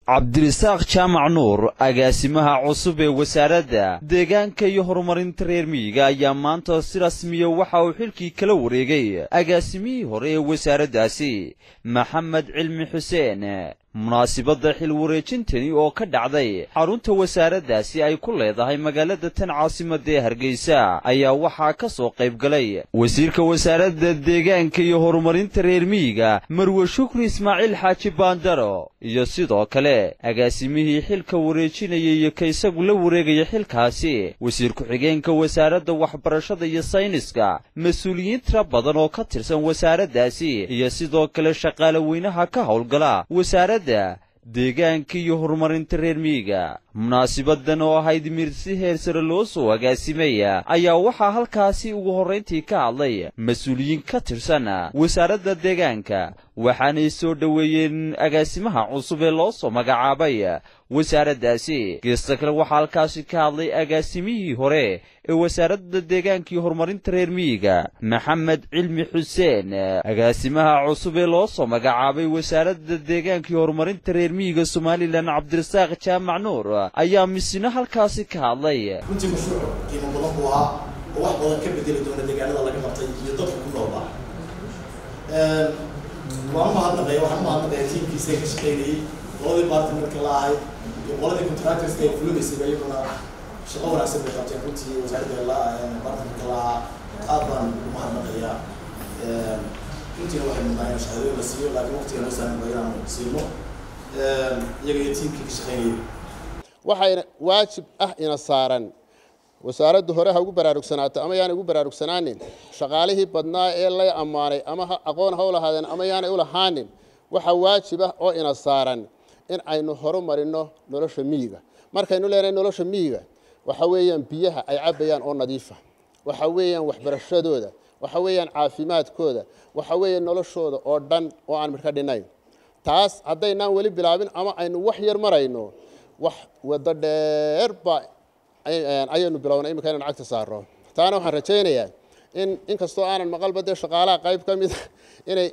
cabdirisaaq jaamac nuur agaasimaha cusub ee wasaaradda deegaanka iyo horumarinta reer miyiga ayaa maanta si rasmiya waxa uu xilkii kala wareegay agaasimihii hore ee wasaaraddaasi maxamed cilmi xuseen munaasibadda xil wareejintani oo ka dhacday xarunta wasaaraddaasi ay ku leedahay magaalada tan caasimadda ee hargeysa ayaa waxaa ka soo qayb galay wasiirka wasaaradda deegaanka iyo horumarinta reer miyiga marwe shukri ismaaciil xaaji baandaro iyo sidoo kale agaasimihii xilka wareejinaya iyo ka isagu la wareegaya xilkaasi wasiir ku-xigeenka wasaaradda waxbarashada iyo sayniska mas-uuliyiin tira badan oo ka tirsan wasaaraddaasi iyo sidoo kale shaqaale weynaha ka howlgala wasaaradda deegaanka iyo horumarinta reer miyiga munaasibadan oo ahayd mir si heer sare loo soo agaasimaya ayaa waxaa halkaasi ugu horrayntii ka hadlay mas-uuliyiin ka tirsan wasaaradda deegaanka waxaanay soo dhoweeyeen agaasimaha cusub ee loo soo magacaabay wasaaraddaasi geesta kale waxaa halkaasi ka hadlay agaasimihii hore ee wasaaradda deegaanka iyo horumarinta reer miyiga maxamed cilmi xuseen agaasimaha cusub ee loo soo magacaabay wasaaradda deegaanka iyo horumarinta reer miyiga somalilan cabdirasaaq jaamac nuur ayaa misina halkaasi ka hadlay runtii mashruuc qiimo badan buu ahaa oo wax badan ka bedeli doona deegaanada laga qabtay iyo dadka ku noolba waan umahadnaqaya waxaan umahadnaqaya tiimkiisa ka shaqaynayay qoladii bartimarka la ahay iyo qoladii contractorska ee fulinaysayba iyaguna shaqo wanaagsan bay qabteen runtii wasaaradda la bartimarka la ahaa aad baan umahadnaqayaa runtiina waxay mudnaa in shahaadooyin la siiyo laakiin waqtiga noo saaranba inaanu siino iyaga iyo tiimkii ka shaqaynayay waxayna waajib ah ina saaran wasaaraddu hore ha ugu baraarugsanaato ama yaanay ugu baraarugsanaanin shaqaalihii badnaa ee lay ammaanay ama aqoon ha u lahaadeen ama yaanay u lahaanin waxaa waajib ah oo ina saaran in aynu horumarino nolosha miyiga markaynu leenahay nolosha miyiga waxa weeyaan biyaha ay cabbayaan oo nadiifa waxa weeyaan waxbarashadooda waxa weeyaan caafimaadkooda waxa weeyaan noloshooda oo dhan oo aan midka dhinayn taas haddaynaan weli bilaabin ama aynu wax yar marayno wax waddo dheer baa ayaynu bilownay iminka inaan cagta saarno taana waxaan rajaynayaa in inkastoo aanan maqalba dee shaqaalaha qayb ka mida inay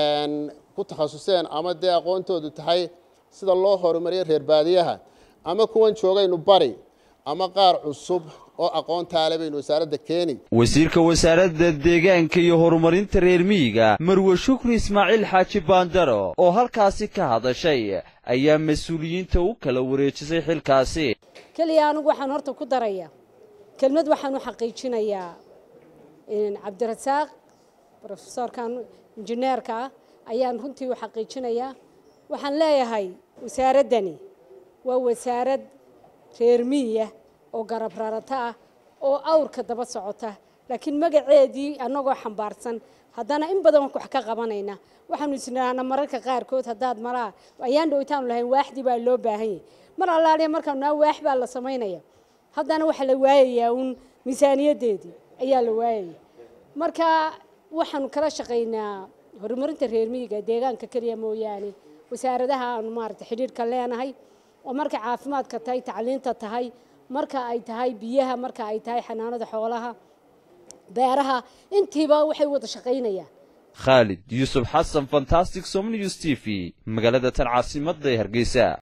ku takhasuseen ama dee aqoontoodu tahay sida loo horumariyo reer baadiyaha ama kuwan joogaynu bari ama qaar cusub oo aqoontaale baynu wasaaradda keeni wasiirka wasaaradda deegaanka iyo horumarinta reer miyiga marwe shukri ismaaciil xaaji baandaro oo halkaasi ka hadashay ayaa mas-uuliyiinta u kala wareejisay xilkaasi keliya anigu waxaan horta ku darayaa kelmad waxaan u xaqiijinayaa cabdirasaaq rofesorkan injineerka ah ayaan runtii u xaqiijinayaa waxaan leeyahay wasaaraddani waa wasaarad reer miyiya oo garab rarata ah oo awrka daba socota laakiin magaceedii annagoo xambaarsan haddana in badan wax ka qabanayna waxaanu isnidhaahna mararka qaarkood haddaad maraa ayaan dhowtaanu lahayn waaxdii baa loo baahan yahay mar allaaliya markaanu naa waax baa la samaynaya haddana waxaa la waayayaa uun miisaaniyaddeedii ayaa la waayaya marka waxaanu kala shaqaynaa horumarinta reer miyiga deegaanka keliya mooyaane wasaaradaha aanu maarata xidhiirhka leenahay oo marka caafimaadka tahay tacliinta tahay marka ay tahay biyaha marka ay tahay xanaanada xoolaha beeraha intiiba waxay wada shaqaynayaan khaalid yuusuf xasan fantastic somnews t v magaalada tan caasimadda ee hargeysa